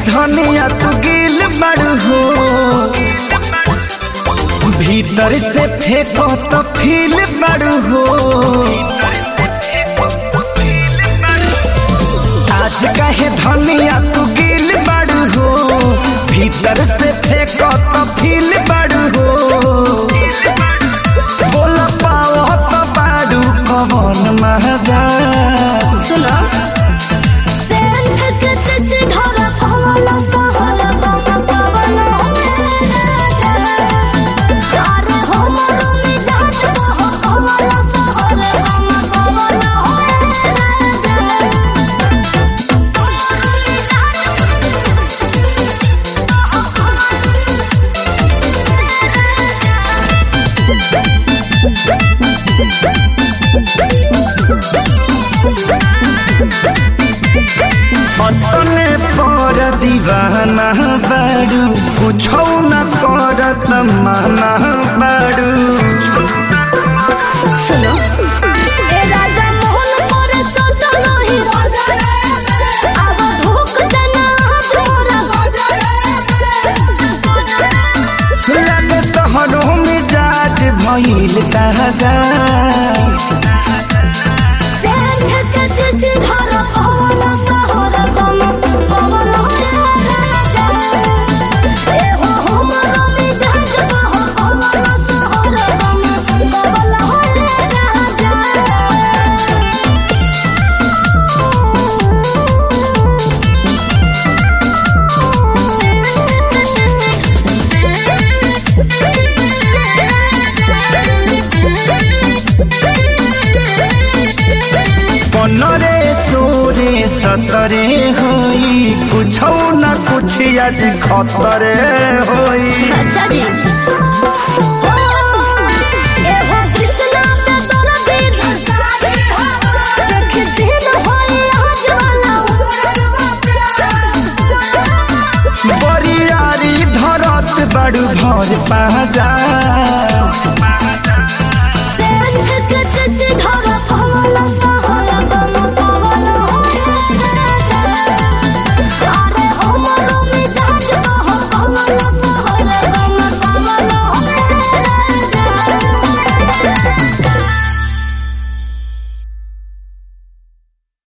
धनिया तू गिल बड़ू हो भीतर से फेंको तो फील बड़ू हो आज कहे धनिया तू गिल बड़ू हो भीतर से फेंको तो फील बड़ू हो बोल पाओ तो बाड़ू कवन मजा सुनो सेंट के सिसी ढोरा पवन सहर बम पवन अरे हमरो मिजाज बह पवन सहर बम पवन अपने पर दीवाना बाड़ू कुछो न करत माना बाड़ू सुनो ए राजा मोहन मोर सद नहीं राजा अब धोख देना तोरा लगे तोहरो मिजाज भइल ताजा सेंट के सिसी धर पवन सहर गम पवन राजा ए हो हमरो मिजाज बह पवन सहर गम पवन राजा पनरे सोरे सतरे होई कुछो न कुछ आज खतरे होई अच्छा जी ए हो कृष्णा पे तोरा दीद देख सीन होई आज वाला बरियारी धरत बड़ू भर पाजा